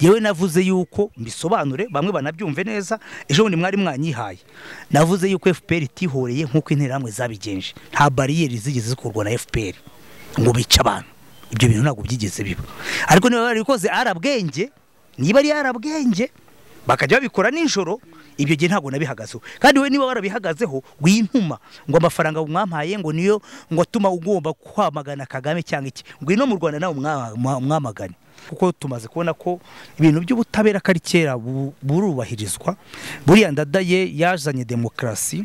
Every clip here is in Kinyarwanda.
yewe navuze yuko mbisobanure bamwe banabyumve neza ejo bundi mwari mwanyihaye navuze yuko fpr itihoreye nk'uko interahamwe zabigenje nta bariyeri zigeze zikorwa na fpr ngo bice abantu ibyo bintu ntabwo byigeze biba ariko niba barabikoze arabwenge niba ari arabwenge bakajya babikora nijoro ibyo gihe ntabwo nabihagazeho kandi we niba warabihagazeho wintuma ngo amafaranga mwampaye ngo niyo ngo atuma ugomba kwamagana kagame cyangwa iki ngwino mu rwanda nawe mwamagane kuko tumaze kubona ko ibintu by'ubutabera ko ari kera burubahirizwa buriya ndadaye yazanye demokarasi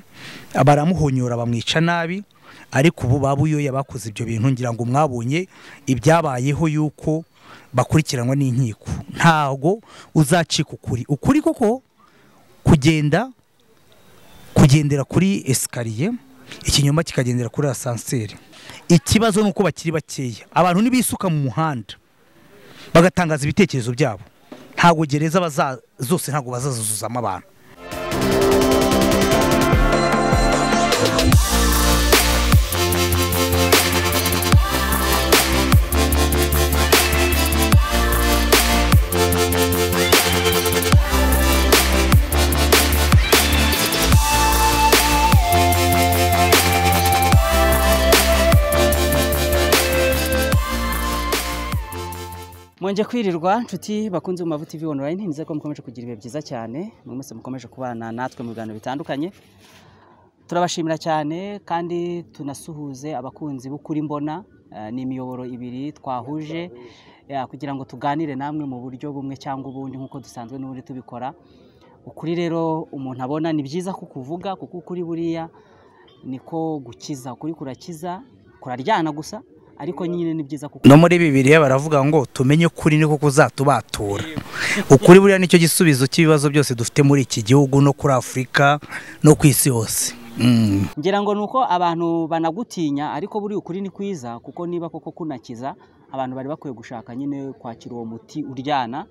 baramuhonyora bamwica nabi ariko ubu babuyoya bakoze ibyo bintu ngira ngo mwabonye ibyabayeho yuko bakurikiranwa n'inkiko ntabwo uzacika ukuri ukuri koko kugenda kugendera kuri esikariye ikinyoma kikagendera kuri asanseri ikibazo ni uko bakiri bakeya abantu ntibisuka mu muhanda bagatangaza ibitekerezo byabo ntabwo gereza zose ntabwo bazazuzuzamo abantu mwonje kwirirwa nshuti bakunze mu mavuta ivi online nizere ko mukomeje kugira ibihe byiza cyane mu mwese mukomeje kubana natwe mu biganiro bitandukanye turabashimira cyane kandi tunasuhuze abakunzi b'ukuri mbona eh, ni imiyoboro ibiri twahuje ya, kugira ngo tuganire namwe mu buryo bumwe cyangwa ubundi nk'uko dusanzwe n'ubundi tubikora ukuri rero umuntu abona ni byiza kukuvuga kuko ukuri buriya niko gukiza ukuri kurakiza kuraryana gusa ariko nyine ni byiza kuko no muri bibiliya baravuga ngo tumenye ukuri niko kuzatubatura ukuri buriya nicyo gisubizo cy'ibibazo byose dufite muri iki gihugu no kuri afurika no ku isi yose Mm. ngira ngo ni uko abantu banagutinya ariko buri ukuri ni kwiza kuko niba koko kunakiza abantu bari bakwiye gushaka nyine kwakira uwo muti uryana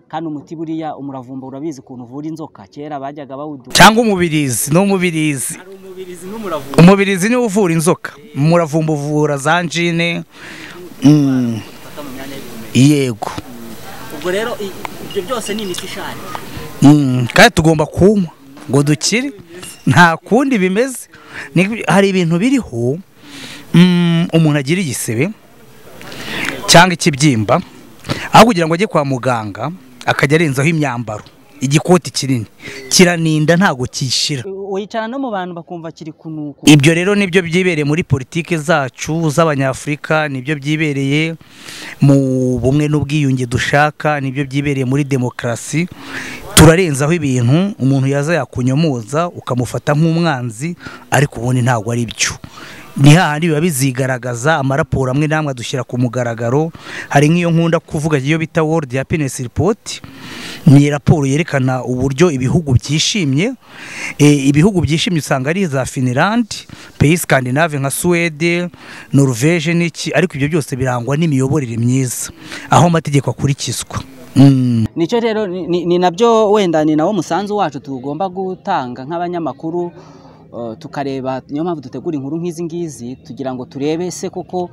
kandi umuti buriya umuravumba urabizi ukuntu uvura inzoka kera bajyaga bawuduha cyangwa umubirizi ni umubirizi hari umubirizi n'umuravumba umubirizi niwo uvura inzoka umuravumba uvura za njine Mm, ufata mu myanya y'ubumenyi yego ubwo rero i- ibyo byose ni imiti ishaje Mm, kandi tugomba kunywa ngo dukire nta kundi bimeze Ni- hari ibintu biriho mm, umuntu agira igisebe cyangwa ikibyimba aho kugira ngo ajye kwa muganga akajya arenzaho imyambaro igikoti kinini kiraninda ntabwo cyishira wicara no mu bantu bakumva kiri kunuku ibyo rero nibyo byibereye muri politike zacu z'abanyafurika nibyo byibereye mu bumwe n'ubwiyunge dushaka nibyo byibereye muri demokarasi turarenzaho ibintu umuntu yaza yakunyomoza ukamufata nk'umwanzi ariko ubundi ntabwo ari byo ni hahandi biba bizigaragaza amaraporo amwe n'amwe adushyira ku mugaragaro hari nk'iyo nkunda kuvuga iyo bita world happiness report ni raporo yerekana uburyo ibihugu byishimye Eh, ibihugu byishimye usanga ari za finland pays scandinave nka suwede norvege n'iki ariko ibyo byose birangwa n'imiyoborere myiza aho amategeko akurikizwa Mm. nicyo rero ni- ni ni nabyo wenda ni nawo musanzu wacu tugomba gutanga nk'abanyamakuru eh, tukareba niyo mpamvu dutegura inkuru nk'izi ngizi tugira ngo turebe se koko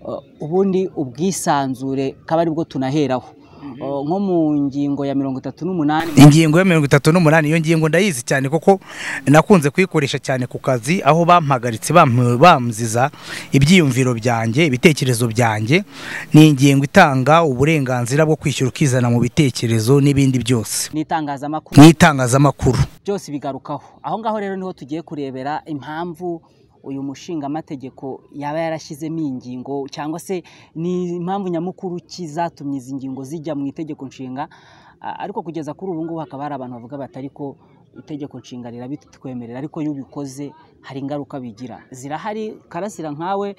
eh, ubundi ubwisanzure kaba ari bwo tunaheraho Eh, nko mu ngingo ya mirongo itatu n'umunani ingingo ya mirongo itatu n'umunani iyo ngingo ndayizi cyane kuko nakunze kuyikoresha cyane ku kazi aho bampagaritse bamp- bamziza ibyiyumviro byanjye ibitekerezo byanjye ni ingingo itanga uburenganzira bwo kwishyura ukizana mu bitekerezo n'ibindi byose n'itangazamakuru n'itangazamakuru byose bigarukaho aho ngaho rero niho tugiye kurebera impamvu uyu mushingamategeko yaba yarashyizemo iyi ngingo cyangwa se ni impamvu nyamukuru ki zatumye izi ngingo zijya mu itegeko nshinga A- ariko kugeza kuri ubu ngubu hakaba hari abantu bavuga bati ariko itegeko nshinga rirabitwemerera ariko iyo ubikoze hari ingaruka bigira zirahari karasira nkawe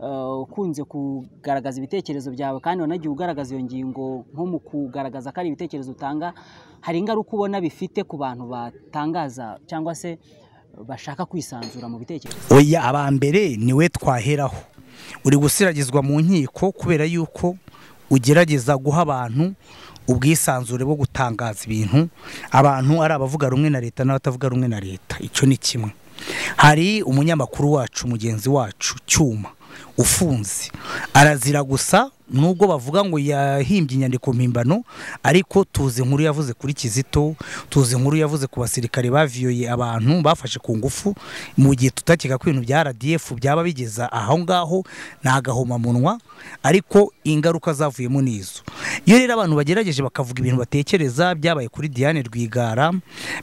eh, ukunze kugaragaza ibitekerezo byawe kandi wanagiye ugaragaza iyo ngingo nko mu kugaragaza ko ari ibitekerezo utanga hari ingaruka ubona bifite ku bantu batangaza cyangwa se bashaka kwisanzura mu bitekerezo oya abambere niwe twaheraho uri gusiragizwa mu nkiko kubera yuko ugerageza guha abantu ubwisanzure bwo gutangaza ibintu abantu ari abavuga rumwe na leta n'abatavuga rumwe na leta icyo ni kimwe hari umunyamakuru wacu mugenzi wacu cyuma ufunze arazira gusa nubwo bavuga ngo yahimbye inyandiko mpimbano ariko tuzi inkuru yavuze kuri kizito tuzi inkuru yavuze ku basirikare baviyoye abantu bafashe ku ngufu mu gihe tutakeka ko ibintu bya rdf byaba bigeza aho ngaho ni agahomamunwa ariko ingaruka zavuyemo ni izo iyo rero abantu bagerageje bakavuga ibintu batekereza byabaye kuri diane rwigara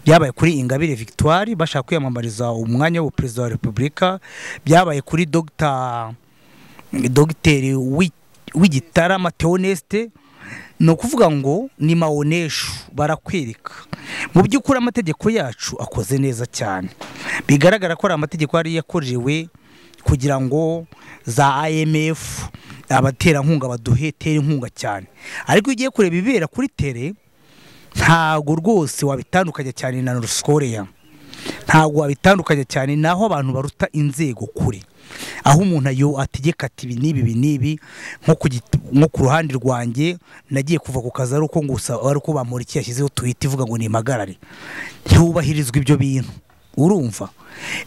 byabaye kuri ingabire victoire bashaka kwiyamamariza umwanya w'ubuperezida wa repubulika byabaye kuri dogita dogiteri witi w'igitarama teonesite ni ukuvuga ngo ni mawoneshu barakwereka mu by'ukuri amategeko yacu akoze neza cyane bigaragara ko ari amategeko yari yakorewe kugira ngo za imf abaterankunga baduhe tere inkunga cyane ariko iyo ugiye kureba ibibera kuri tere ntabwo rwose wabitandukanya cyane na norusikoreya ntabwo wabitandukanya cyane n'aho abantu baruta inzego kure aho umuntu ayo ategeka ati ibi n'ibi ibi n'ibi nko ku ruhande rwanjye nagiye kuva ku kazi ari uko gusa ari uko bamurikiye yashyizeho twita ivuga ngo ni impagarare ntiwubahirizwe ibyo bintu urumva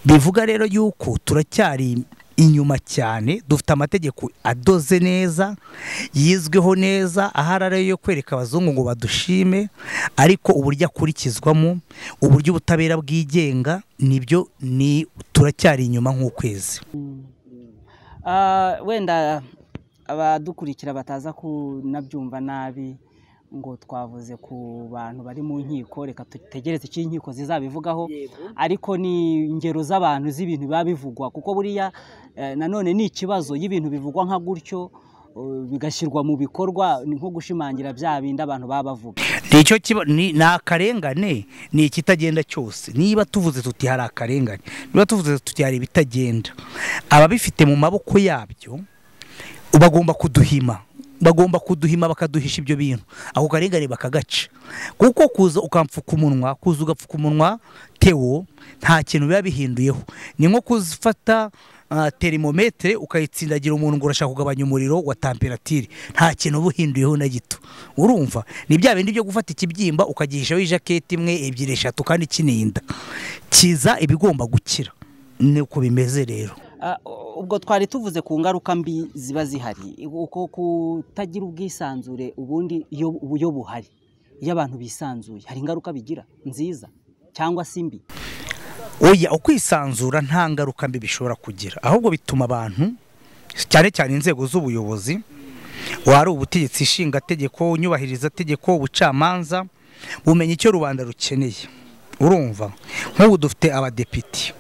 bivuga rero yuko turacyari inyuma cyane dufite amategeko adoze neza yizweho neza aho arara yo kwereka abazungu ngo badushime ariko uburyo akurikizwamo uburyo ubutabera bwigenga nibyo ni turacyari inyuma nk'ukwezi wenda abadukurikira bataza kunabyumva nabi ngo twavuze ku bantu bari mu nkiko reka dutegereze icyo inkiko zizabivugaho ariko ni ingero z'abantu z'ibintu biba bivugwa kuko buriya nanone ni ikibazo y'ibintu bivugwa nka gutyo bigashyirwa mu bikorwa ni nko gushimangira bya bindi abantu baba bavuga ni akarengane ni ikitagenda cyose niba tuvuze tuti hari akarengane niba tuvuze tuti hari ibitagenda ababifite mu maboko yabyo bagomba kuduhima bagomba kuduhima bakaduhisha ibyo bintu ako karengane bakagaca kuko kuza ukamfuka umunwa kuza ugapfuka umunwa tewo nta kintu biba bihinduyeho ni nko kuzifata terimometere ukayitsindagira umuntu ngo urashaka kugabanya umuriro wa tamperatire nta kintu uba uhinduyeho na gito urumva ni bya bindi byo gufata ikibyimba ukagihishaho ijaketi imwe ebyiri eshatu kandi kininda kiza ibigomba gukira niko bimeze rero ubwo twari tuvuze ku ngaruka mbi ziba zihari uko kutagira ubwisanzure ubundi iyo buhari iyo abantu bisanzuye hari ingaruka bigira nziza cyangwa se imbi oya ukwisanzura nta ngaruka mbi bishobora kugira ahubwo bituma abantu cyane cyane inzego z'ubuyobozi wari ubutegetsi ishingategeko unyubahiriza tegeko ubucamanza bumenya icyo rubanda rukeneye urumva nk'ubu dufite abadepite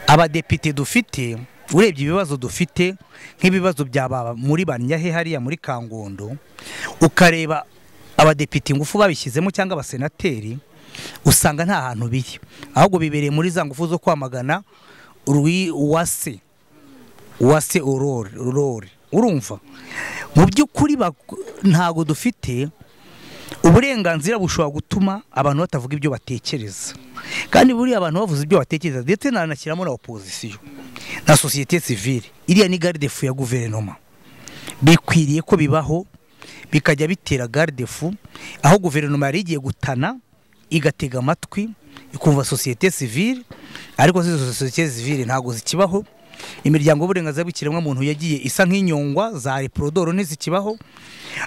abadepite dufite urebye ibibazo dufite nk'ibibazo byaba muri banyahe hariya muri kangondo ukareba abadepite ingufu babishyizemo cyangwa abasenateri usanga nta hantu biri ahubwo bibereye muri za ngufu zo kwamagana rwi uwase uwase urore urumva mu by'ukuri ntabwo dufite uburenganzira bushobora gutuma abantu batavuga ibyo batekereza kandi buriya abantu bavuze ibyo batekereza ndetse nanashyiramo na opozisiyo na sosiyete sivire iriya ni garidefu ya guverinoma bikwiriye ko bibaho bikajya bitera garidefu aho guverinoma yari igiye gutana igatega amatwi ikumva sosiyete sivire ariko si sosiyete sivire ntabwo zikibaho imiryango y'uburenganzira bw'ikiremwamuntu yagiye isa nk'inyongwa za reporodoro ntizikibaho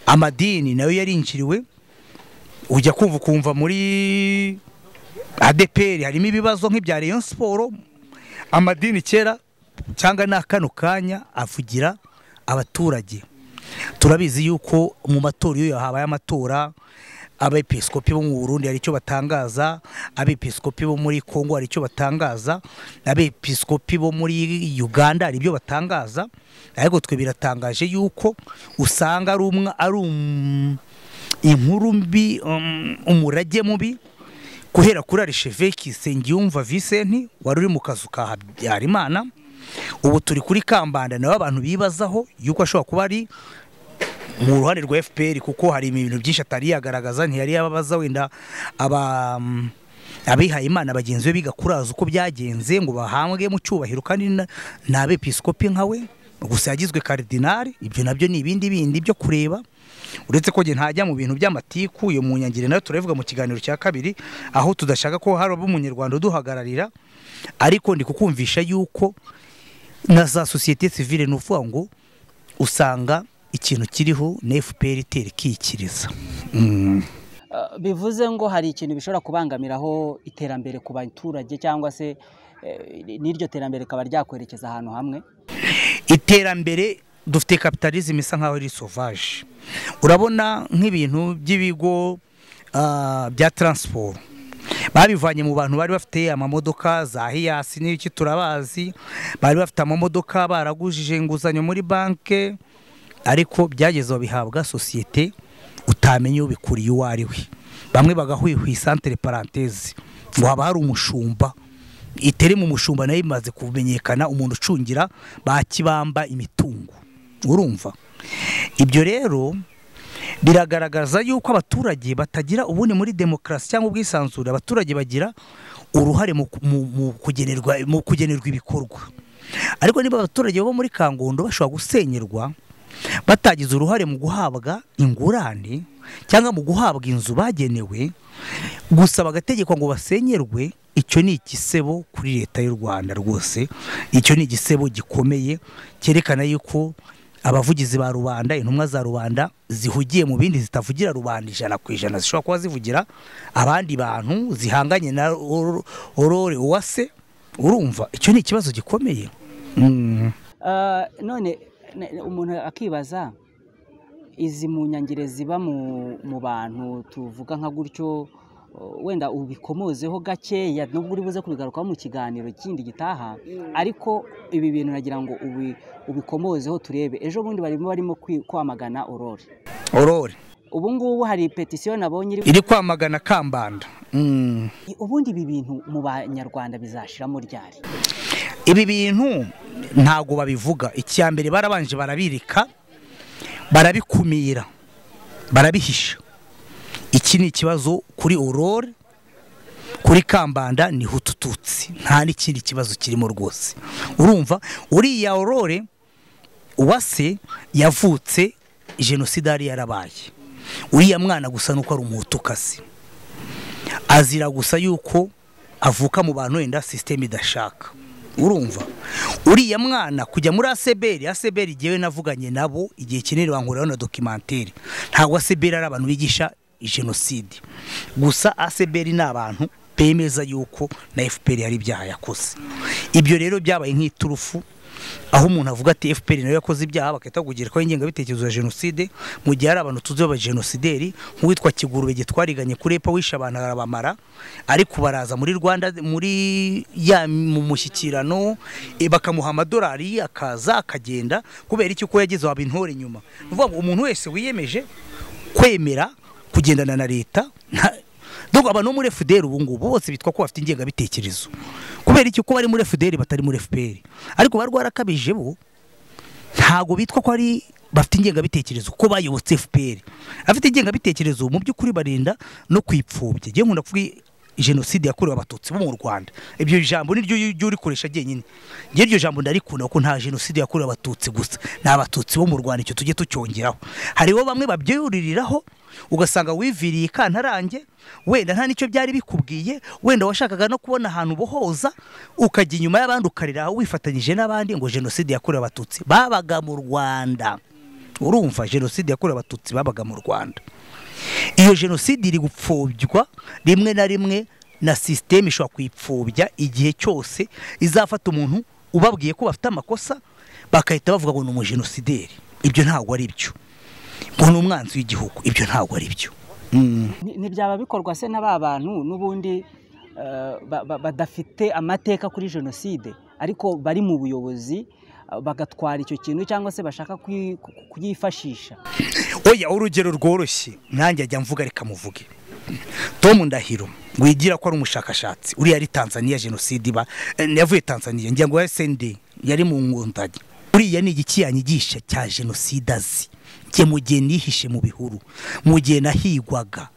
amadini nayo yarinjiriwe ujya kumva ukumva muri adeperi harimo ibibazo nk'ibya leon siporo amadini kera cyangwa ni kano kanya avugira abaturage turabizi yuko mu matora iyo habaye amatora abepiskopi bo mu burundi hari icyo batangaza abepiskopi bo muri congo hari icyo batangaza abepiskopi bo muri uganda hari ibyo batangaza ariko twe biratangaje yuko usanga ari umwe ari inkuru mbi umurage mubi guhera kuri arisheveki sengiyumva visenti wari uri mu kazu ka habyarimana ubu turi kuri kambanda nawe abantu bibazaho yuko ashobora kuba ari mu ruhande rwa fpr kuko hari ibintu byinshi atari yagaragaza ntiyari yababaza wenda abihaye imana bagenzi be bigakuraza uko byagenze ngo bahambwe mu cyubahiro kandi ni abepiskopi nka we gusa yagizwe karidinari ibyo nabyo ni ibindi bindi byo kureba uretse ko ntajya mu bintu by'amatiku iyo mu nyangire nayo turabivuga mu kiganiro cya kabiri aho tudashaka ko haraba umunyarwanda uduhagararira ariko ndi kukumvisha yuko na za sosiyete sivile ni ukuvuga ngo usanga ikintu kiriho na fpr itera ikikiriza Mm. Eh, bivuze ngo hari ikintu bishobora kubangamiraho iterambere ku baturage cyangwa se eh, n'iryo terambere rikaba ryakwerekeza ahantu hamwe iterambere dufite kapitalizm isa nkaho ari sovaje urabona nk'ibintu by'ibigo ah, bya transport babivanye mu bantu bari bafite amamodoka za hiyasi n'iki turabazi bari bafite amamodoka baragujije inguzanyo muri banki ariko byageze babihabwa sosiyete utamenya ubikuriye uwo ari we bamwe bagahwihwa santere parantezi ngo haba hari umushumba itari mu mushumba nayo imaze kumenyekana umuntu ucungira ba kibamba imitungo urumva ibyo rero biragaragaza yuko abaturage batagira ubundi muri demokarasi cyangwa ubwisanzure abaturage bagira uruhare mu, mu, mu, kugenerwa, mu kugenerwa ibikorwa ariko niba abaturage bo muri kangondo bashobora gusenyerwa batagize uruhare mu guhabwa ingurane cyangwa mu guhabwa inzu bagenewe gusa bagategekwa ngo basenyerwe icyo ni igisebo kuri leta y'u rwanda rwose icyo ni igisebo gikomeye cyerekana yuko abavugizi ba rubanda intumwa za rubanda zihugiye mu bindi zitavugira rubanda ijana ku ijana zishobora kuba zivugira abandi bantu zihanganye na orore uwase urumva icyo ni ikibazo gikomeye Mm. Eh, none ne- ne- umuntu akibaza izi mu nyangire ziba mu, mu bantu tuvuga nka gutyo o, wenda ubikomozeho gakeya nubwo uri buze kubigarukaho mu kiganiro kindi gitaha ariko ibi bintu nagira ngo ubi, ubikomozeho turebe ejo bundi barimo barimo kwi- kwamagana aurore orore ubu ngubu hari petisiyo nabonye iri iri kwamagana kambanda Mm. ubundi ibi bintu mu banyarwanda bizashiramo ryari ibi bintu ntabwo babivuga icya mbere barabanje barabirika barabikumira barabihisha iki ni ikibazo kuri aurore kuri kambanda ni hutututsi nta n'ikindi kibazo kirimo rwose urumva uriya aurore uwase yavutse jenoside yari yarabaye uriya mwana gusa nuko ari umuhutukasi azira gusa yuko avuka mu bantu wenda sisiteme idashaka urumva uriya mwana kujya muri aseberi aseberi igihe navuganye nabo igihe kinini bankoreraho na dokimantere ntabwo aseberi ari abantu bigisha jenoside gusa aseberi ni abantu bemeza yuko na fpr hari ibyaha yakoze ibyo rero byabaye nk'iturufu aho umuntu avuga ati fpr nayo yakoze ibyaha bagahita kugira ko ingengabitekerezo ya jenoside mu gihe hari abantu tuzi b'abajenosideri nk'uwitwa kigurube gitwariganye kuri epa wishe abantu arabamara ariko baraza muri rwanda muri ya mu mushyikirano eh, bakamuha amadolari akaza akagenda kubera iki uko yagize waba intore nyuma ni ukuvuga ngo umuntu wese wiyemeje kwemera kugendana na leta nta- Dog abantu bo muri FDR ubu ngubu bose bitwa ko bafite ingengabitekerezo kubera iki ko bari muri FDR batari muri FPR ariko bari rwarakabije bo ntago bitwa ko ari bafite ingengabitekerezo ko bayobotse FPR afite ingengabitekerezo mu by'ukuri barinda no kwipfubya ngewe nkunda kuvuga i- jenoside yakorewe abatutsi bo mu Rwanda ibyo jambo niryo ujya urikoresha jyenyine ngewe iryo jambo ndarikunda kuko nta jenoside yakorewe abatutsi gusa ni abatutsi bo mu Rwanda icyo tujye tucyongeraho hariho bamwe babyuririraho ugasanga wiviriye ikantarange wenda nta n'icyo byari bikubwiye wenda washakaga no kubona ahantu ubohoza ukajya inyuma y'abandi ukarira aho wifatanyije n'abandi ngo jenoside yakorewe abatutsi babaga mu rwanda urumva jenoside yakorewe abatutsi babaga mu rwanda iyo jenoside iri gupfobya rimwe na rimwe na sisiteme ishobora kuyipfobya igihe cyose izafata umuntu ubabwiye ko bafite amakosa bagahita bavuga ngo ni umujenosideri ibyo ntabwo ari byo ngo ni umwanzi w'igihugu ibyo ntabwo ari byo Ni- ntibyaba bikorwa se na ba bantu n'ubundi eh, ba- ba- badafite amateka kuri jenoside ariko bari mu buyobozi eh, bagatwara icyo kintu cyangwa se bashaka kuyi- ku- ku- kuyifashisha oya urugero rworoshye nanjye ajya mvuga reka muvuge tom ndahiro wigira ko ari umushakashatsi uriya ari tanzania jenoside iba eh, yavuye tanzania ngira ngo ya sende yari mu ngundanye uriya ni igiki yanyigisha cya jenoside azi njye mu gihe nihishe mu bihuru mu gihe nahigwaga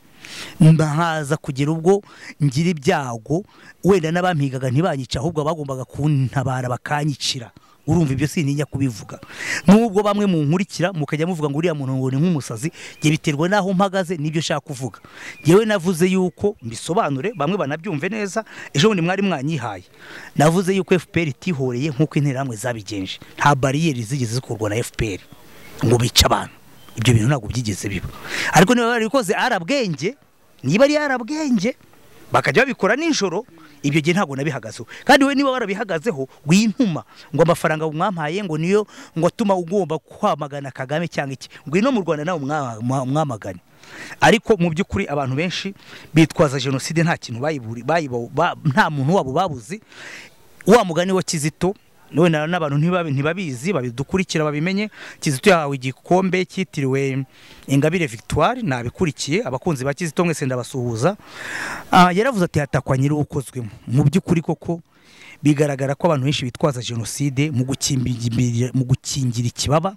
nkaza kugera ubwo ngira ibyago wenda n'abampigaga ntibanyica ahubwo bagombaga kuntabara bakanyicira urumva ibyo sintinya kubivuga nubwo bamwe mu nkurikira mukajya muvuga ngo uriya muntu ngo ni nk'umusazi njye biterwa n'aho mpagaze n'ibyo nshaka kuvuga yewe navuze yuko mbisobanure bamwe banabyumve neza ejo bundi mwari mwanyihaye navuze yuko fpr itihoreye nk'uko interahamwe zabigenje nta bariyeri zigeze zikurwa na fpr ngo bice abantu ibyo bintu ntabwo byigeze biba ariko niba barabikoze arabwenge niba ari arabwenge bakajya babikora nijoro ibyo gihe ntabwo nabihagazeho kandi we niba warabihagazeho wintuma ngo amafaranga mwampaye ngo niyo ngo atuma ugomba kwamagana kagame cyangwa iki ngwino mu rwanda nawe mwa- mwa- mwamagane ariko mu by'ukuri abantu benshi bitwaza jenoside nta kintu bayiburi bayibo- ba- nta muntu wabo babuzi wa mugani wa kizito nawe na- n'abantu ntibabi- ntibabizi babidukurikira babimenye kizito yahawe igikombe cyitiriwe ingabire victoire nabikurikiye abakunzi ba kizito mwese ndabasuhuza Ah, yaravuze ati hatakwa nyir'uwukozwemo mu by'ukuri koko bigaragara ko abantu benshi bitwaza jenoside mu gukimbira- mu gukingira ikibaba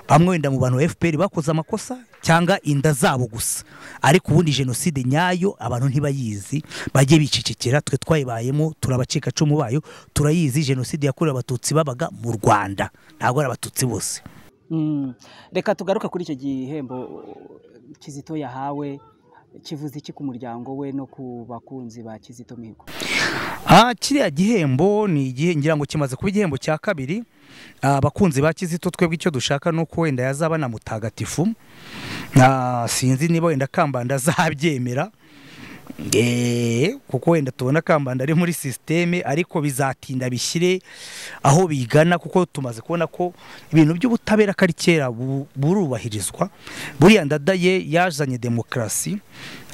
bamwe wenda mu bantu ba fpr bakoze amakosa cyangwa inda zabo gusa ariko ubundi jenoside nyayo abantu ntibayizi bajye bicecekera twe twayibayemo turabacikacumu bayo turayizi jenoside yakorewe abatutsi babaga mu rwanda ntabwo ari abatutsi bose Mm. reka tugaruke kuri icyo gihembo uh, kizito yahawe kivuze iki ku muryango we no ku bakunzi ba kizito mihigo Ah, kiriya gihembo ni igihe ngira ngo kimaze kuba igihembo cya kabiri Ah, abakunzi ba kizito twebwe icyo dushaka ni uko wenda yazaba na mutagatifu Ah, sinzi niba wenda kambanda azabyemera Eh, kuko wenda tubona kambanda ari muri sisiteme ariko bizatinda bishyire aho bigana kuko tumaze kubona ko ibintu by'ubutabera kari kera bu- burubahirizwa buriya ndada ye yazanye demokarasi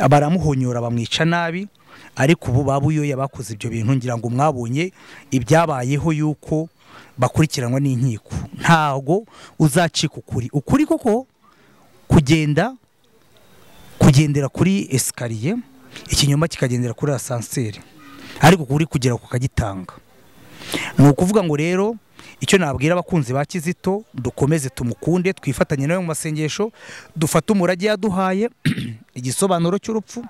baramuhonyora bamwica nabi ariko ubu babuyoye bakoze ibyo bintu ngira ngo mwabonye ibyabayeho yuko bakurikiranwa n'inkiko ntago uzacika ukuri ukuri koko kugenda kugendera kuri esikariye ikinyoma kikagendera kuri asanseri ariko kuri kugera ku kagitanga ni ukuvuga ngo rero icyo nabwira abakunzi ba kizito dukomeze tumukunde twifatanye nawe mu masengesho dufate umurage yaduhaye igisobanuro cy'urupfu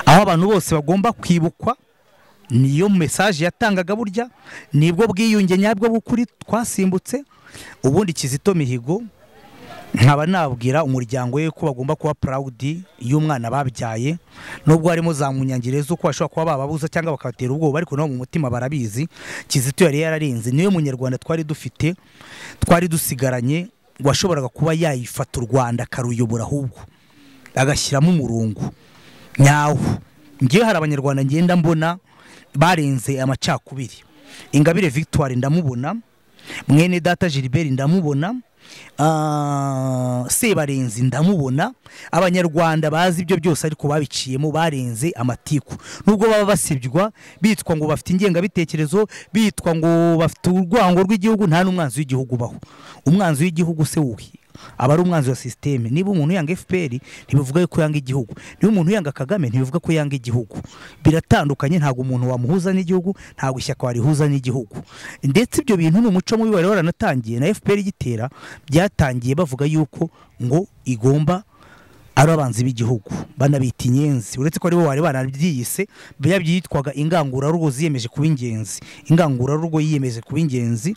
aho abantu bose bagomba kwibukwa niyo mesaje yatangaga burya nibwo bwiyunge nyabwo bw'ukuri twasimbutse ubundi kizito mihigo nkaba nabwira umuryango we ko bagomba kuba proud y'umwana babyaye nubwo harimo za munyangire z'uko bashobora kuba bababuza cyangwa bakabatera ubwoba ariko nabo mu mutima barabizi kizito yari yararenze niwe munyarwanda twari dufite twari dusigaranye washoboraga kuba yayifata u rwanda akaruyobora ahubwo agashyiramo umurongo nyawo ngewe hari abanyarwanda ngenda mbona barenze amacakubiri ingabire victoire ndamubona mwene data gilbert ndamubona Ah, sebarenzi ndamubona abanyarwanda bazi ibyo byose ariko babiciyemo barenze amatiku nubwo baba basibywa bitwa ngo bafite ingengabitekerezo bitwa ngo bafite urwango rw'igihugu nta n'umwanzi w'igihugu ubaho umwanzi w'igihugu se wuhi aba ari umwanzi wa sisiteme niba umuntu yanga fpr ntibivuga ko yanga igihugu niba umuntu yanga kagame ntibivuga ko yanga igihugu biratandukanye ntabwo umuntu wamuhuza n'igihugu ntabwo ishyaka warihuza n'igihugu ndetse ibyo bintu ni umuco mubi wari waranatangiye na fpr igitera byatangiye bavuga yuko ngo igomba ari abanzi b'igihugu banabita inyenzi uretse ko aribo bari barabyiyise yabyitwaga ingangurarugo ziyemeje kuba ingenzi ingangurarugo yiyemeje kuba ingenzi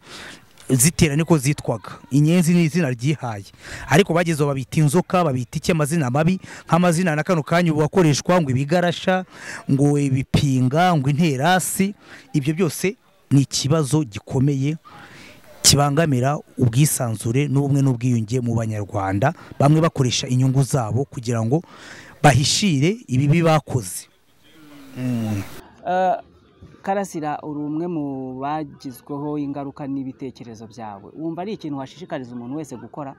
zitera niko zitwaga inyenzi ni izina ryihaye ariko bagezeho babita inzoka babita iki amazina mabi nk'amazina na kano kanya ubu akoreshwa ngo ibigarasha ngo ibipinga ngo interasi ibyo byose ni ikibazo gikomeye kibangamira ubwisanzure n'ubumwe n'ubwiyunge mu banyarwanda bamwe bakoresha inyungu zabo kugira ngo bahishire ibibi bakoze Eh, karasira uri umwe mu bagizweho ingaruka n'ibitekerezo byawe wumva ari ikintu washishikariza umuntu wese gukora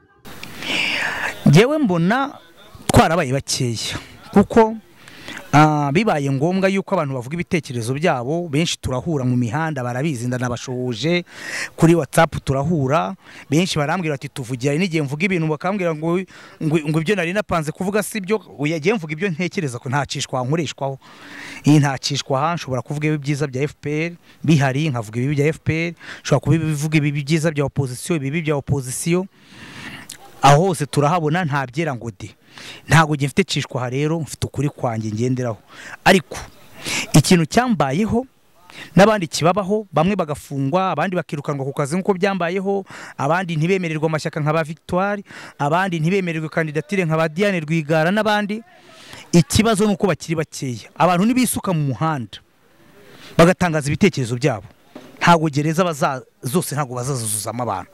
ngewe mbona twarabaye bakeya kuko ah, bibaye ngombwa yuko abantu bavuga ibitekerezo byabo benshi turahura mu mihanda barabizi ndanabashohoje kuri watsapu turahura benshi barambwira bati tuvugira n'igihe mvuga ibintu bakambwira ngo ngo ngo ibyo nari napanze kuvuga si byo oya jyewe mvuga ibyo ntekereza ko ntacishwa nkoreshwaho iyi ntacishwa aha nshobora kuvuga ibibi byiza bya FPR bihari nkavuga ibibi bya FPR nshobora kuba ibivuga ibibi byiza bya opozisiyo ibibi bya opozisiyo aho hose turahabona nta byera ngo de ntabwo njye mfite cishwa aha rero mfite ukuri kwanjye ngenderaho ariko ikintu cyambayeho n'abandi kibabaho bamwe bagafungwa abandi bakirukanwa ku kazi nk'uko byambayeho abandi ntibemererwe amashyaka nka ba victoire abandi ntibemererwe kandidatire nka ba diane rwigara n'abandi ikibazo ni uko bakiri bakeya abantu ntibisuka mu muhanda bagatangaza ibitekerezo byabo ntabwo gereza baza zose ntabwo bazazuzuzamo abantu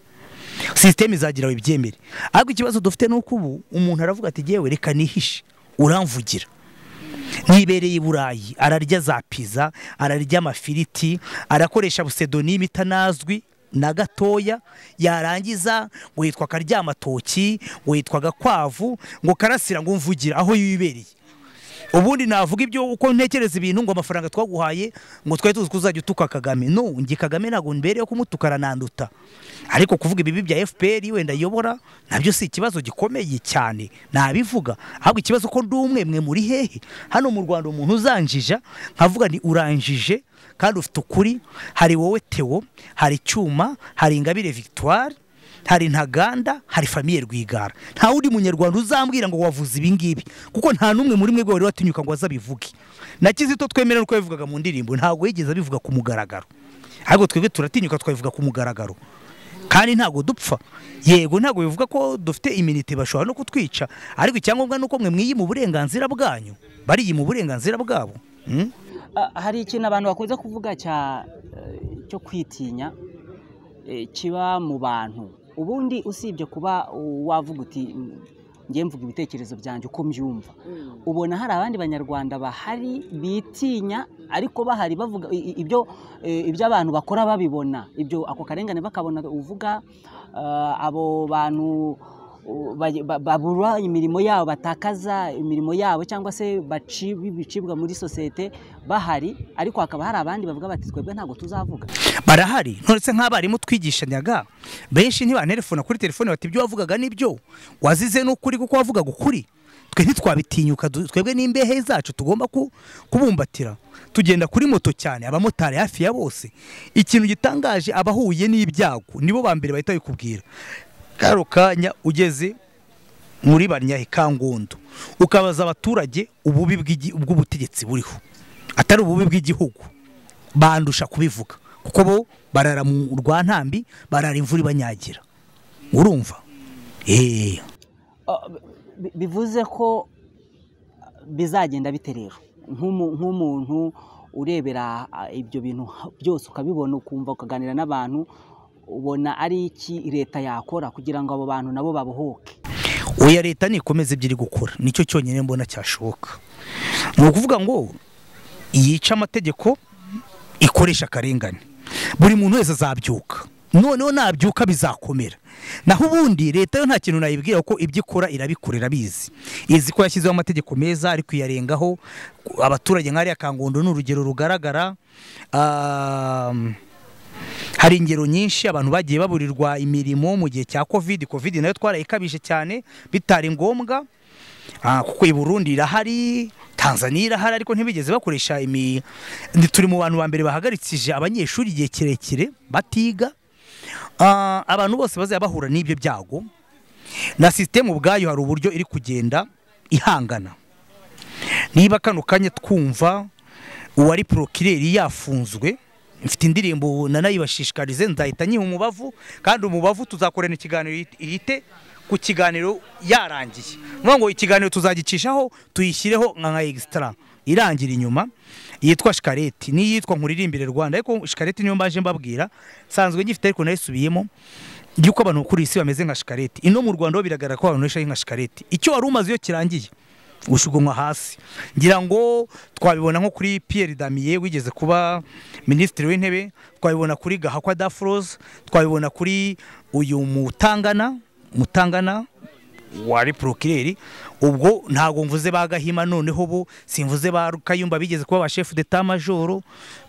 sisiteme izagirawe ibyemere ariko ikibazo dufite ni uko ubu umuntu aravuga ati yewe reka nihishe uramvugira nibereye i burayi ararya za piza ararya amafiriti arakoresha busedonime itanazwi na gatoya yarangiza ngo yitwa karyamatoki ngo yitwa gakwavu ngo karasira ngo mvugire aho yibereye ubundi navuga ibyo uko ntekereza ibintu ngo amafaranga twaguhaye ngo twari tuzi ko uzajya utuka kagame no njye kagame ntabwo mbereyeho kumutuka arananduta ariko kuvuga ibibi bya fpr wenda ayobora nabyo si ikibazo gikomeye cyane nabivuga ahubwo ikibazo ko ndi umwe mwe muri hehe hano mu rwanda umuntu uzanjija nkavuga ni uranjije kandi ufite ukuri hari wowe tewo hari cyuma hari ingabire victoire hari ntaganda hari famiye rwigara nta wundi munyarwanda uzambwira ngo wavuze ibi ngibi kuko nta n'umwe muri mwe wari watinyuka ngo azabivuge na kizito twemera uko yabivugaga mu ndirimbo ntabwo yigeze abivuga ku mugaragaro ahubwo twebwe turatinyuka twabivuga ku mugaragaro kandi ntabwo dupfa yego ntabwo bivuga ko dufite iminite bashobora no kutwica ariko icyangombwa ni uko mwe mwiyima uburenganzira bwanyu bariyima uburenganzira bwabo Mm? hari ikintu abantu bakunze kuvuga cya cyo kwitinya eh, kiba mu bantu ubundi usibye kuba wavuga uti njye mvuga ibitekerezo byanjye uko mbyumva ubona hari abandi banyarwanda bahari bitinya ariko bahari bavuga i- i- ibyo eh, ibyo abantu bakora babibona ibyo ako karengane bakabona uvuga eh, abo bantu uh, ba- ba- babura imirimo yabo batakaza imirimo yabo cyangwa se baci- bicibwa muri sosiyete bahari ariko hakaba hari abandi bavuga bati twebwe ntabwo tuzavuga barahari nonese nk'abarimu twigishanyaga benshi ntibanterefona kuri telefone bati ibyo wavugaga nibyo wazize n'ukuri kuko wavugaga ukuri twe ntitwabitinyuka du- twebwe n'imbehe zacu tugomba ku- kubumbatira tugenda kuri moto cyane abamotari hafi ya bose ikintu gitangaje abahuye n'ibyago nibo ba mbere bahita babikubwira karo kanya ugeze muri barnyahe kangondo ukabaza abaturage ububi bw'igi- bw'ubutegetsi buriho atari ububi bw'igihugu bandusha kubivuga kuko bo barara mu rwantambi barara imvura ibanyagira urumva eee Ah, bi- bivuze ko bizagenda bite rero Nk'umu- nk'umuntu urebera ah, ibyo bintu ha- byose ukabibona ukumva ukaganira n'abantu ubona ari iki leta yakora kugira ngo abo bantu nabo babohoke oya leta nikomeze ibyo iri gukora nicyo cyonyine mbona cyashoboka ni ukuvuga ngo yica amategeko ikoresha akarengane buri muntu wese azabyuka noneho nabyuka bizakomera naho ubundi leta yo nta kintu nayibwira ko ibyo ikora irabikora irabizi izi ko yashyizeho amategeko meza ari kuyarengaho abaturage nk'ariya kangondo ni urugero rugaragara Ah, hari ingero nyinshi abantu bagiye baburirwa imirimo mu gihe cya covid covid nayo twarayikabije cyane bitari ngombwa Ah, kuko i burundi irahari tanzania irahari ariko ntibigeze bakoresha imi ni- turi mu bantu ba mbere bahagarikije abanyeshuri igihe kirekire batiga Ah, abantu bose bazajya bahura n'ibyo byago na sisiteme ubwayo hari uburyo iri kugenda ihangana niba kano kanya twumva uwari porokireri yafunzwe mfite indirimbo nanayibashishikarize nzahita nyiha umubavu kandi umubavu tuzakorana ikiganiro yit- yite ku kiganiro yarangiye vuga ngo ikiganiro tuzagicishaho tuyishyireho nka nka egisitara irangira inyuma yitwa shikareti n'iyitwa nkuririmbire rwanda ariko shikareti niyo mbaje mbabwira nsanzwe ngifite ariko nayisubiyemo yuko abantu kuri iyi si bameze nka shikareti ino mu rwanda ho biragaragara ko abantu benshi ari nka shikareti icyo wari umaze iyo kirangiye gushugunywa hasi ngira ngo twabibona nko kuri Pierre Damier wigeze kuba minisitiri w'intebe twabibona kuri Gahakwa Dafroze twabibona kuri uyu mutangana mutangana wari porokireri ubwo ntabwo mvuze ba gahima noneho bo simvuze ba kayumba bigeze kuba ba chef d'etat majoro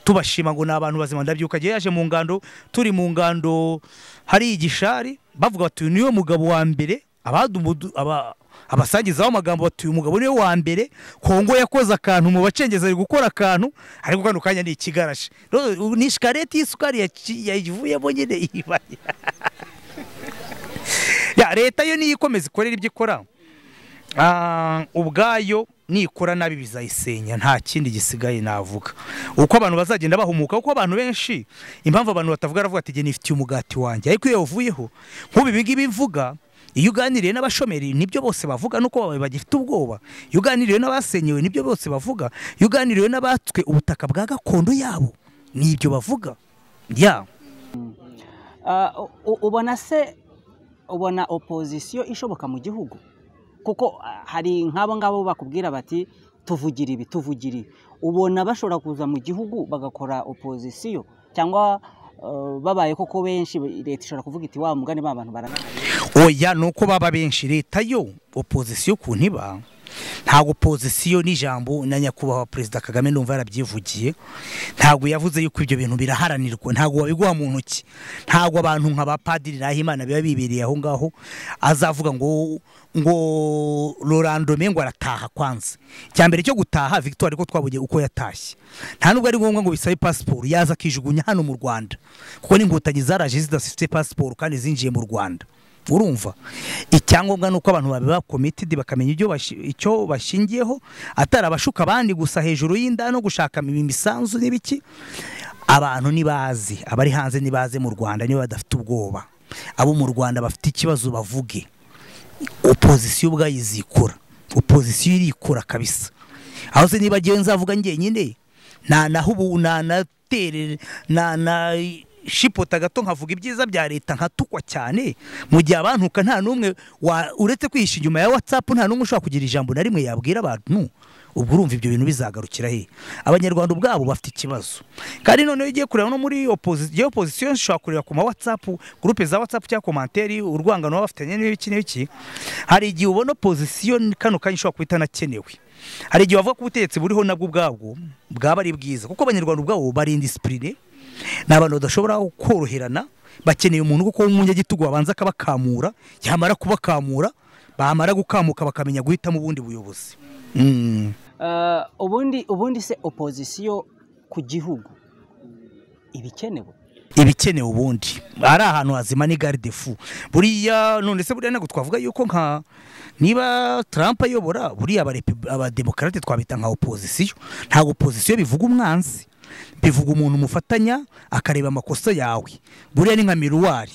tubashima ngo ni abantu bazima ndabyuka igihe yaje mu ngando turi mu ngando hari igishari bavuga bati uyu niwe mugabo wa mbere abadumu- aba- abasangizaho amagambo bati uyu mugabo niwe wa mbere kongo yakoze akantu mu bacengezi ari gukora akantu ariko kano kanya ni ikigarashe Rero, ni shikareti y'isukari yaci- yayivuyemo nyine ibaye ya leta yo niyo ikomeza ikorera ibyo ikora Ah, ubwayo nikora nabi bizayisenya nta kindi gisigaye navuga uko abantu bazagenda bahumuka kuko abantu benshi impamvu abantu batavuga aravuga ati nifitiye umugati wanjye ariko iyo yavuyeho nk'ubu ngibi mvuga iyo uganiriye n'abashomeri nibyo bose bavuga nuko bagifite ubwoba iyo uganiriye n'abasenyewe nibyo bose bavuga iyo uganiriye n'abatswe ubutaka bwa gakondo yabo nibyo bavuga yabo ubona se ubona opozisiyo ishoboka mu gihugu kuko hari nk'abo ngabo bakubwira bati tuvugira ibi tuvugira ibi ubona bashobora kuza mu gihugu bagakora opozisiyo cyangwa babaye koko benshi leta ishobora kuvuga iti wa mugani ba bantu barananiye oya ni uko baba benshi leta yo opozisiyo ku ntiba ntabwo opozisiyo n'ijambo na nyakubahwa perezida kagame numva yarabyivugiye ntabwo yavuze yuko ibyo bintu biraharanirwa ntabwo wabiguha mu ntoki ntabwo abantu nka ba padiri nahimana biba bibereye aho ngaho azavuga ngo ngo rorandome ngo arataha kwanza icya mbere cyo gutaha victoire ko twabuge uko yatashye nta nubwo ari ngombwa ngo bisabe pasiporo yaza akijugunya hano mu rwanda kuko n'inkotanyi zaraje zidafite pasiporo kandi zinjiye mu rwanda urumva icyangombwa ni uko abantu babiba komitidi bakamenya icyo bashingiyeho atari abashuka abandi gusa hejuru y'inda no gushaka imisanzu n'ibiki abantu ntibazi abari hanze ntibaze mu rwanda niba badafite ubwoba abo mu rwanda bafite ikibazo bavuge opozisiyo ubwayo izikora opozisiyo irikora kabisa aho se niba agiye nzavuga ngenyine nta naho ubu nanaterere na shipota gato nkavuga ibyiza bya leta nkatukwa cyane mu gihe abantuka nta n'umwe uretse kwihisha inyuma ya watsapu nta n'umwe ushobora kugira ijambo na rimwe yabwira abantu ubwo urumva ibyo bintu bizagarukira he abanyarwanda ubwabo bafite ikibazo kandi noneho ugiye kureba no muri opozisiyo ushobora kureba ku ma watsapu gurupe za watsapu cyangwa komanteri urwangano baba bafitanye n'ibiki n'ibiki hari igihe ubona opozisiyo kano kanya ushobora kuba itanakenewe hari igihe bavuga ko ubutegetsi buriho nabwo ubwabwo bwaba ari bwiza kuko abanyarwanda ubwabo barinda isipurine ni abantu badashobora koroherana bakeneye umuntu kuko w'umunyagitugu babanza akabakamura yamara kubakamura bamara gukamuka bakamenya guhitamo ubundi buyobozi ubundi se opozisiyo ku gihugu ibikenewe ibikenewe ubundi ari ahantu hazima ni garde fu buriya none se buriya ntabwo twavuga yuko nka niba Trump ayobora buriya abademokarate twabita nka opozisiyo ntabwo opozisiyo bivuga umwanzi bivuga umuntu umufatanya akareba amakosa yawe buriya ni nka miruwari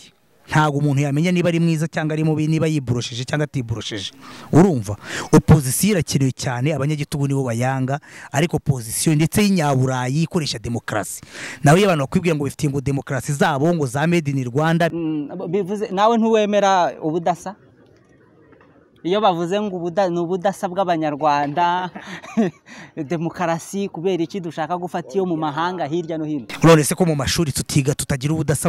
ntabwo umuntu yamenya niba ari mwiza cyangwa ari mubi niba yiborosheje cyangwa atiborosheje urumva opozisiyo irakenewe cyane abanyagitugu nibo bayanga ariko opozisiyo ndetse y'inyaburayi ikoresha demokarasi nawe iyo abantu bakwibwira ngo bifite ngo demokarasi zabo ngo za made in rwanda nawe ntiwemera ubudasa iyo bavuze ngo ni ubudasa bw'abanyarwanda demokarasi kubera iki dushaka gufata iyo mu mahanga hirya no hino none se ko mu mashuri tutiga tutagira ubudasa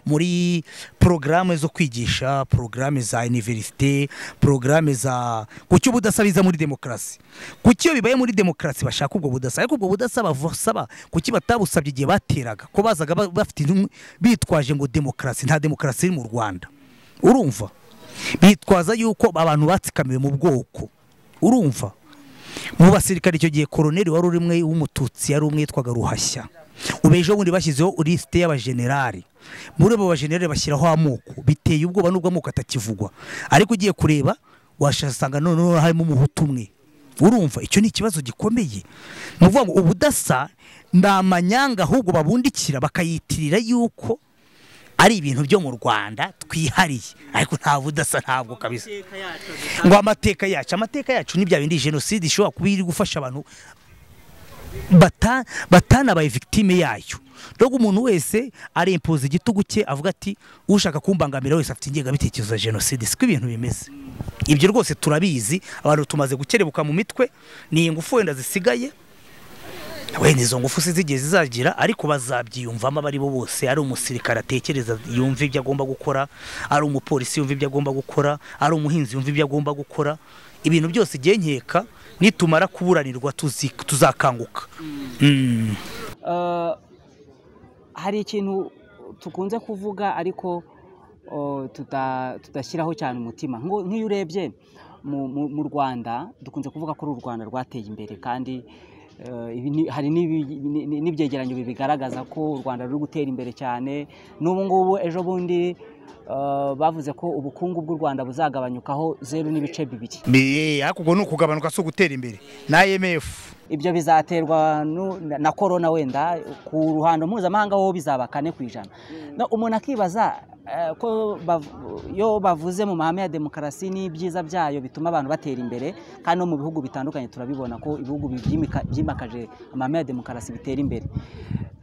muri porogaramu zo kwigisha porogaramu za iniverisite porogaramu za kuki ubudasa biza muri demokarasi kuki iyo bibaye muri demokarasi bashaka ubwo budasa ariko ubwo budasa basaba kuki batabusabye igihe bateraga ko bazaga bafite bitwaje ngo demokarasi nta demokarasi iri mu rwanda urumva bitwaza yuko abantu batsikamiwe mu bwoko urumva mu basirikare icyo gihe koroneri wari urimwe w'umututsi yari umwitwaga ruhashya ubu ejo bundi bashyizeho lisite y'abajenerali muri abo bajenerali bashyiraho amoko biteye ubwoba n'ubwo amoko atakivugwa ariko ugiye kureba washasanga noneho harimo umuhutu umwe urumva icyo ni ikibazo gikomeye ni ukuvuga ngo ubudasa ni amanyanga ahubwo babundikira bakayitirira yuko ari ibintu byo mu rwanda twihariye ariko nta budasa ntabwo kabisa ngo amateka yacu amateka yacu ni bya bindi jenoside ishobora kuba iri gufasha abantu batanabaye victime yayo nubwo umuntu wese arempoza igitugu cye avuga ati ushaka kumbangamira wese afite ingengabitekerezo ya jenoside siko ibintu bimeze ibyo rwose turabizi abantu tumaze gukerebuka mu mitwe ni ingufu wenda zisigaye wenda izo ngufu si zigiye zizagira ariko bazabyiyumvamo abo ari bo bose ari umusirikare atekereza yumva ibyo agomba gukora ari umupolisi yumva ibyo agomba gukora ari umuhinzi yumva ibyo agomba gukora ibintu byose igihe nkeka nitumara kuburanirwa tuzakanguka hari ikintu tukunze kuvuga ariko tudashyiraho cyane umutima nk'iyo urebye mu rwanda dukunze kuvuga ko uru rwanda rwateye imbere kandi hari n'ibyegeranyo bibigaragaza ko u rwanda ruri gutera imbere cyane n'ubu ngubu ejo bundi eh, bavuze ko ubukungu bw'u Rwanda buzagabanyukaho zeru n'ibice bibiri Bi- ariko ubwo ni ukugabanuka si ugutera imbere na IMF ibyo bizaterwa nu- na- na korona wenda ku ruhando mpuzamahanga ho bizaba kane ku ijana No, umuntu akibaza eh, ko bav- iyo bavuze mu mahame ya demokarasi n'ibyiza byayo bituma abantu batera imbere kandi no mu bihugu bitandukanye turabibona ko ibihugu byimika- byimakaje amahame ya demokarasi bitera imbere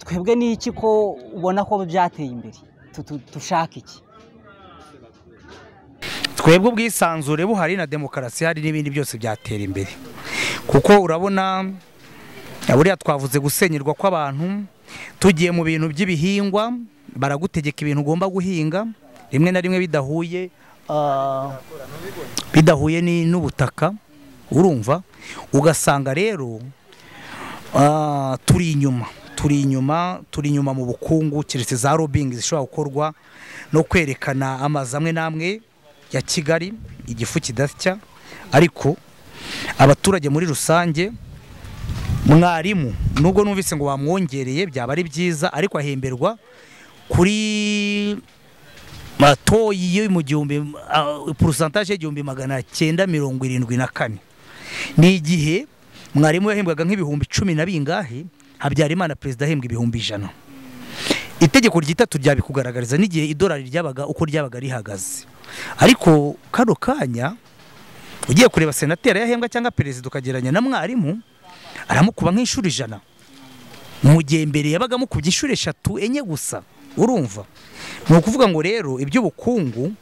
twebwe ni iki ko ubona ko byateye imbere Tu- tu- dushaka iki twebwe ubwisanzure buhari na demokarasi hari n'ibindi byose byatera imbere kuko urabona buriya twavuze gusenyerwa kw'abantu tugiye mu bintu by'ibihingwa baragutegeka ibintu ugomba guhinga rimwe na rimwe bidahuye ah, bidahuye ni- n'ubutaka urumva ugasanga rero ah, turi inyuma turi inyuma turi inyuma mu bukungu keretse za robingi zishobora gukorwa no kwerekana amazu amwe n'amwe ya kigali igifu kidasya ariko abaturage muri rusange mwarimu nubwo numvise ngo bamwongereye byaba ari byiza ariko ahemberwa kuri matoyi yo mu gihumbi ah, porosantaje y'igihumbi magana cyenda mirongo irindwi na kane ni igihe mwarimu yahembwaga nk'ibihumbi cumi na bingahe habyarimana perezida ahembwa ibihumbi ijana itegeko ryitatu ryabikugaragariza n'igihe idolari ryabaga uko ryabaga rihagaze ariko kano kanya ugiye kureba senateri yahembwa cyangwa perezida ukagereranya na mwarimu aramukuba nk'inshuro ijana mu gihe mbere yabaga amukubye inshuro eshatu enye gusa urumva ni ukuvuga ngo rero iby'ubukungu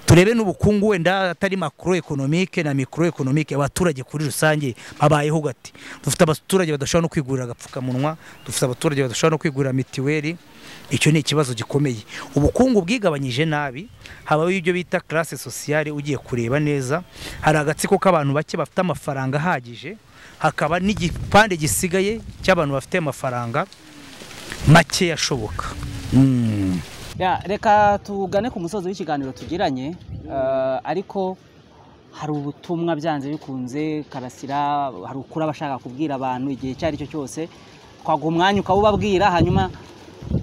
turebe n'ubukungu wenda atari makoro ekonomike na mikoro ekonomike abaturage kuri rusange babayeho gati dufite abaturage badashobora no kwigurira agapfukamunwa dufite abaturage badashobora no kwigurira mitiweli icyo ni ikibazo gikomeye ubukungu bwigabanyije nabi habaho ibyo bita classe sociale ugiye kureba neza hari agatsiko k'abantu bake bafite amafaranga ahagije hakaba n'igipande gisigaye cy'abantu bafite amafaranga make ashoboka Mm. Ya, reka tugane ku musozi w'ikiganiro tugiranye eh, ariko hari ubutumwa byanze bikunze karasira hari ukuri aba ashaka kubwira abantu igihe icyo ari cyo cyose twaguha umwanya ukawubabwira hanyuma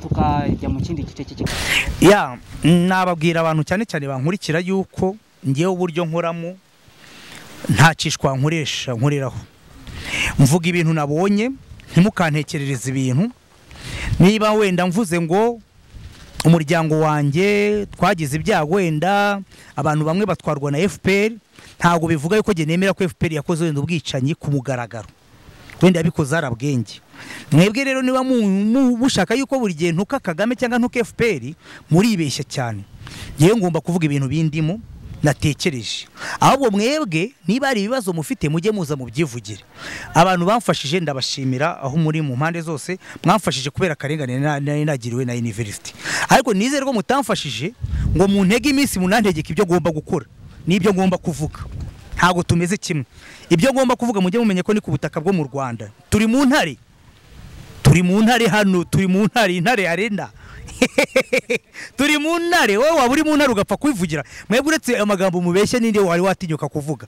tukajya mu kindi gice cy'ikiganiro ya nababwira abantu cyane cyane bankurikira yuko ngewe uburyo nkoramo ntacishwa nkoresha nkoreraho mvuga ibintu nabonye ntimukantekerereze ibintu niba wenda mvuze ngo umuryango wanjye twagize ibyago wenda abantu bamwe batwarwa na FPR ntabwo bivuga yuko njye nemera ko FPR yakoze wenda ubwicanyi ku mugaragaro wenda yabikoze arabwenge mwebwe rero niba mu- mu- mushaka yuko buri gihe ntuka kagame cyangwa ntuka fpr muribeshya cyane yewe ngomba kuvuga ibintu bindimo natekereje ahubwo mwebwe niba hari ibibazo mufite mujye muza mubyivugire abantu bamfashije ndabashimira aho muri mu mpande zose mwamfashije kubera akarengane na- nari nagiriwe na university ariko nizere ko mutamfashije ngo muntege iminsi munantegeke ibyo ngomba gukora n'ibyo ngomba kuvuga ntabwo tumeze kimwe ibyo ngomba kuvuga mujye mumenya ko ni ku butaka bwo mu rwanda turi mu ntare turi mu ntare hano turi mu ntare intare arenda turi mu ntare wowe waba uri mu ntare ugapfa kwivugira mwebwe uretse amagambo mubeshya n'indi wari watinyuka kuvuga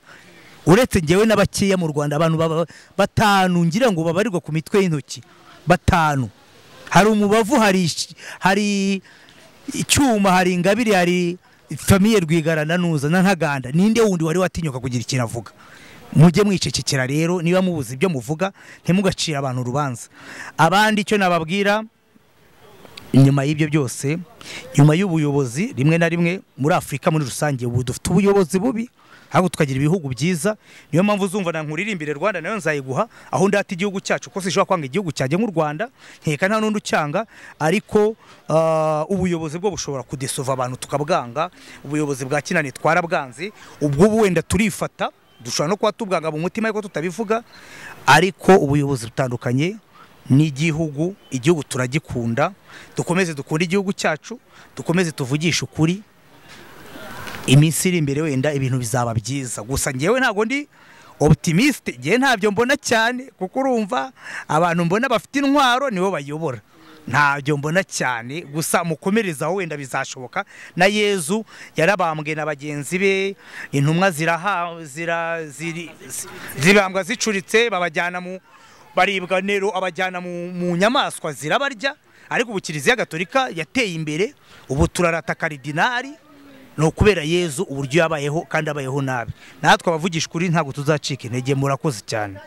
uretse ngewe n'abakeya mu rwanda abantu baba- batanu ngira ngo babarirwa ku mitwe y'intoki batanu hari umubavu hari ish- hari icyuma hari ingabire hari famiye rwigara na nuza na ntaganda ninde wundi wari watinyuka kugira ikintu avuga mujye mwicecekera rero niba mubuze ibyo muvuga ntimugacire abantu urubanza abandi icyo nababwira nyuma y'ibyo byose nyuma y'ubuyobozi rimwe na rimwe muri afurika muri rusange ubu dufite ubuyobozi bubi ahubwo tukagira ibihugu byiza niyo mpamvu uzumva na nkuririmbire rwanda nayo nzayiguha aho ndata igihugu cyacu ko sinshobora kwanga igihugu cyanjye nk'u rwanda nkeka nta n'undi ucyanga ariko ah, ubuyobozi bwo bushobora kudesova abantu tukabwanga ubuyobozi bwa kinani twarabwanze ubwo wenda turifata dushobora no kuba tubwanga mu mutima ariko tutabivuga ariko ubuyobozi butandukanye n'igihugu igihugu turagikunda dukomeze dukunde igihugu cyacu dukomeze tuvugishe ukuri iminsi iri imbere wenda ibintu bizaba byiza gusa ngewe ntabwo ndi optimisite ngewe ntabyo mbona cyane kuko urumva abantu mbona bafite intwaro nibo bayobora ntabyo mbona cyane gusa mukomereze aho wenda bizashoboka na yezu yarabambwe na bagenzi be intumwa ziraha zira, ziri, zi- zibambwa zicuritse babajyana mu baribwa nero abajyana mu, mu nyamaswa zirabarya ariko ubu kiliziya gatolika yateye imbere ubu turarata karidinari ni ukubera yezu uburyo yabayeho kandi abayeho nabi natwe abavugisha ukuri ntabwo tuzacika intege murakoze cyane